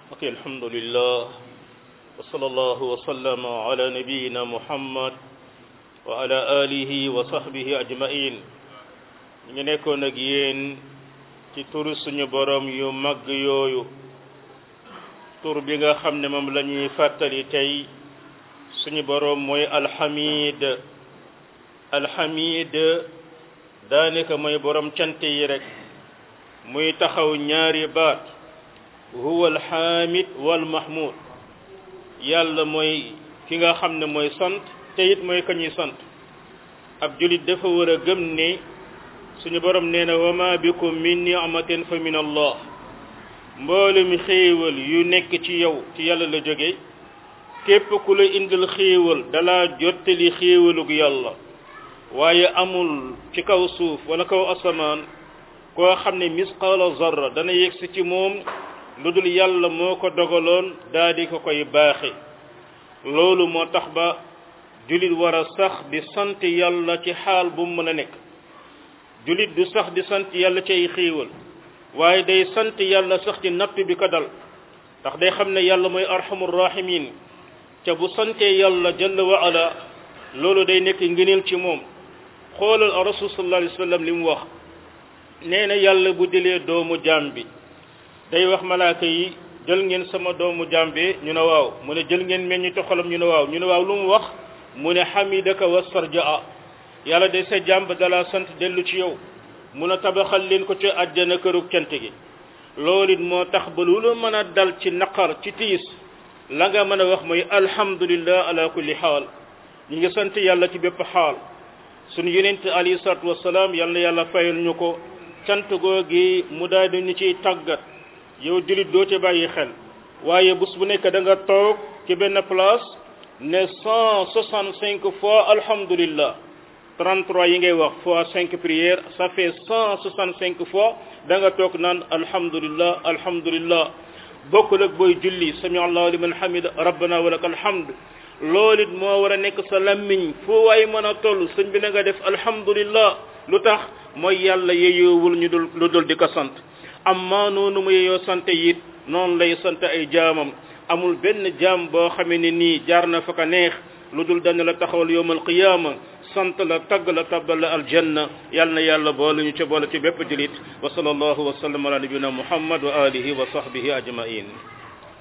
ok alhamdulillah wa sallallahu wa sallama ala nabiyina muhammad wa ala alihi wa sahbihi ajmain ñu ngi nekkoon ak yéen ci turu suñu borom yu mag yooyu tur bi nga xam ne moom la ñuy fàttali tey suñu borom mooy alhamid alhamid daanaka mooy borom cant yi rek muy taxaw ñaari baat huwa alhamid wal mahmud yàlla mooy ki nga xam ne mooy sant te it mooy ka ñuy sant ab julit dafa war a gëm ne suñu borom nee na wa ma bikum min ni'matin fa min allah mboolem xéewal yu nekk ci yow ci yàlla la jóge képp ku la indil xéewal dala jottali xéewalug yàlla waaye amul ci kaw suuf wala kaw asamaan koo xam ne misqaala zarra dana yegsi ci moom lu dul yàlla moo ko dogaloon daa di ko koy baaxe loolu moo tax ba julit war a sax di sant yàlla ci xaal bu mu mën a nekk julit du sax di sant yàlla ci ay xéewal waaye day sant yàlla sax ci natt bi ko dal ndax day xam ne yàlla mooy arhamur rahimin te bu santee yàlla jalla wa ala loolu day nekk ngëneel ci moom xoolal rasul sallallahu alayhi wa sallam li mu wax nee na yàlla bu dilee doomu jaam bi day wax malaaka yi jël ngeen sama doomu jaam bi ñu ne waaw mu ne jël ngeen meññ toxalam ñu ne waaw ñu ne waaw lu mu wax mu ne hamidaka wastarjaa yàlla day sa jaam ba dala sant dellu ci yow mun a tabaxal leen ko ci àjjana kërug cant gi loolu it moo tax ba lu la mën a dal ci naqar ci tiis la nga mën a wax mooy alhamdulillah ala kulli xaal ñu ngi sant yàlla ci bépp xaal suñu yonent alayhi salaatu wasalaam yal na yàlla fayal ñu ko cant googi mu daal di ñu ciy tàggat yow jullit doo ci bàyyi xel waaye bés bu nekk da nga toog ci benn place ne cent soixante cinq fois alhamdulillah 33 yi ngay wax fois 5 prières ça fait 165 fois da nga toog naan alhamdulillah alhamdulillah bokkul ak booy julli sami allahu liman hamida rabbana wa lakal hamd loolu it moo war a nekk sa lammiñ foo waay mën a toll sëñ bi na nga def alhamdulillah lu tax mooy yàlla yeyoowul ñu dul lu dul di ko sant amma noonu mu yeyoo sant it noonu lay sant ay jaamam amul benn jaam boo xamee ne nii jaar na fa ka neex lu dul dana la taxawal yowmal qiyaama sant la tagg la tabbal la aljanna yal na yàlla boole ñu ca boole ci bépp julit wa sallallahu wa sallam ala nabiyina muhammad wa alihi wa sahbihi ajmain